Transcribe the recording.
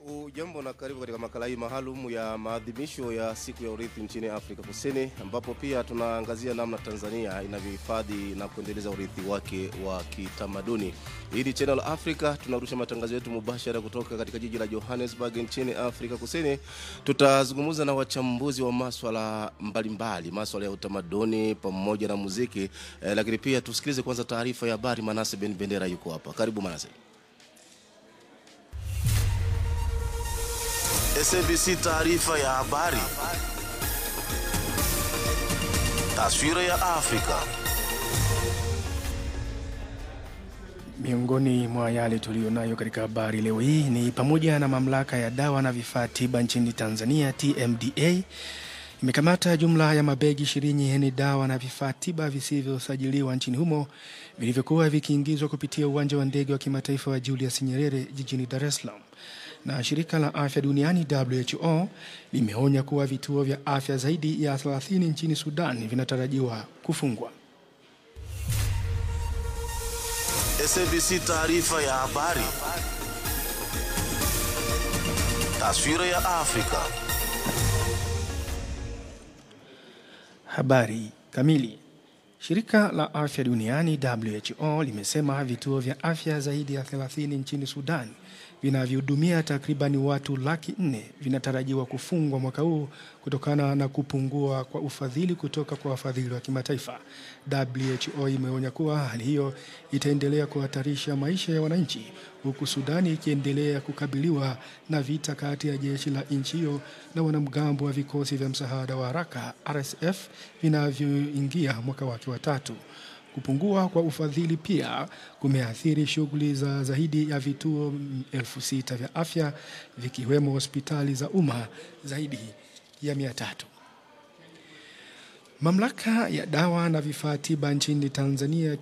Ujambo na karibu katika makala hii maalum ya maadhimisho ya siku ya urithi nchini Afrika Kusini, ambapo pia tunaangazia namna Tanzania inavyohifadhi na kuendeleza urithi wake wa kitamaduni. Hii ni Channel Africa, tunarusha matangazo yetu mubashara kutoka katika jiji la Johannesburg nchini Afrika Kusini. Tutazungumza na wachambuzi wa maswala mbalimbali, maswala ya utamaduni pamoja na muziki eh, lakini pia tusikilize kwanza taarifa ya habari. Manase Ben Bendera yuko hapa, karibu Manase. SABC taarifa ya habari. Taswira ya Afrika. Miongoni mwa yale tuliyonayo katika habari leo hii ni pamoja na mamlaka ya dawa na vifaa tiba nchini Tanzania TMDA imekamata jumla ya mabegi ishirini yenye dawa na vifaa tiba visivyosajiliwa nchini humo vilivyokuwa vikiingizwa kupitia uwanja wa ndege wa kimataifa wa Julius Nyerere jijini Dar es Salaam. Na shirika la afya duniani WHO limeonya kuwa vituo vya afya zaidi ya 30 nchini Sudan vinatarajiwa kufungwa. SABC taarifa ya habari. Taswira ya Afrika. Habari kamili. Shirika la afya duniani WHO limesema vituo vya afya zaidi ya 30 nchini Sudan vinavyohudumia takribani watu laki nne vinatarajiwa kufungwa mwaka huu kutokana na kupungua kwa ufadhili kutoka kwa wafadhili wa kimataifa. WHO imeonya kuwa hali hiyo itaendelea kuhatarisha maisha ya wananchi, huku Sudani ikiendelea kukabiliwa na vita kati ya jeshi la nchi hiyo na wanamgambo wa vikosi vya msaada wa haraka RSF vinavyoingia mwaka wake wa tatu. Kupungua kwa ufadhili pia kumeathiri shughuli za zaidi ya vituo elfu sita vya afya vikiwemo hospitali za umma zaidi ya mia tatu. Mamlaka ya dawa na vifaa tiba nchini Tanzania